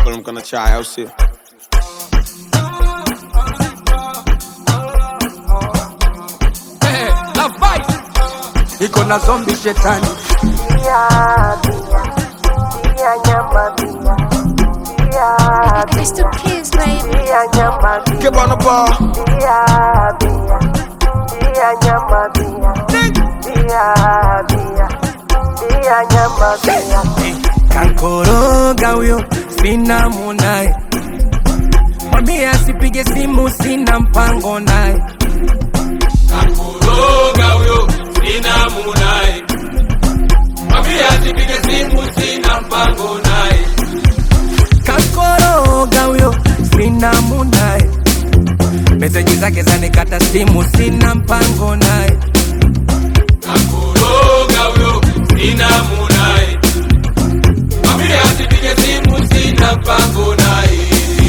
kuamka na chai au sio? iko na zombi shetani It's the kids, baby. Keep on the ball. kankoroga huyo sina munaye mwambie asipige simu sina mpango naye Kankoroga huyo sina munaye, mwambie asipige simu, sina mpango naye. kankoroga huyo sina munaye meseji zake zanikata simu sina mpango naye Kankoroga huyo sina munaye, mwambie asipige simu, sina mpango naye.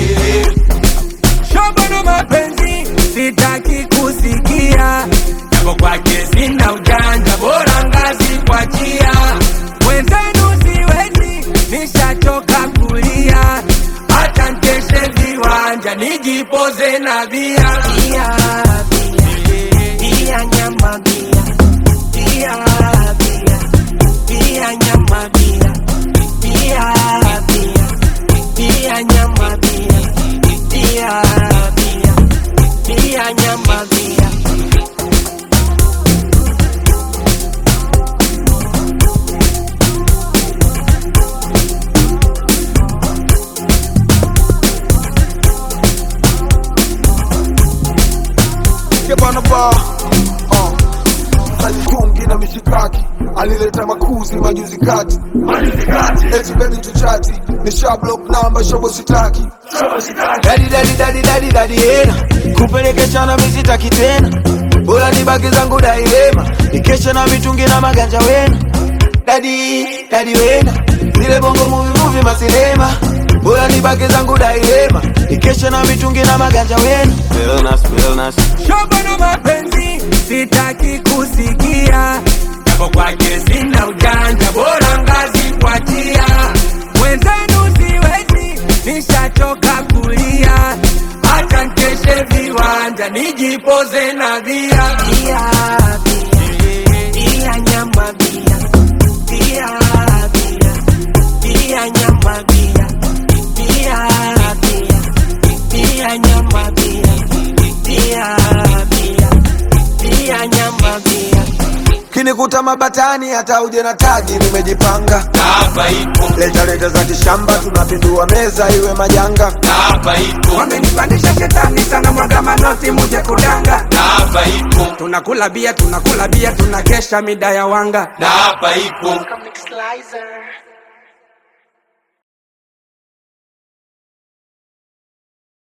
shobo na mapenzi sitaki kusikia japo kwake sina ujanja bora ngazi kwa chia mwenzenu siwezi nishachoka kulia hata nkeshe viwanja nijipoze na bia bia bia bia nyama bia bia bia bia nyama bia bia bia bia nyama bia bia bia bia nyama bia Keep on the ball. Uh. Alikungi na mishikaki alileta makuzi majuzi kati eti baby tuchati ni sha block namba shobo sitaki dadi dadi dadi dadi dadi hena kupelekeshana misitaki tena bora nibaki zangu dailema nikesha na mitungi na maganja wena dadi dadi wena zile bongo movie movie masinema bora nibaki zangu dailema nikesha na mitungi na maganja wena Realness, realness. shobo na mapenzi sitaki kusikia japo kwake sina ujanja bora ngazi kwa chia mwenzenu siwezi nishachoka kulia hata nkeshe viwanja nijipoze na bia bia bia bia nyama bia bia bia bia nyama bia bia bia bia nyama bia bia bia bia nyama bia kinikuta mabatani hata uje na tagi nimejipanga Na hapa ipo, leta leta za kishamba tunapindua meza iwe majanga na hapa ipo, wamenipandisha shetani sana mwaga manoti muje kudanga na hapa ipo, tunakula bia tunakula bia tunakesha mida ya wanga na hapa ipo. Comic Slicer.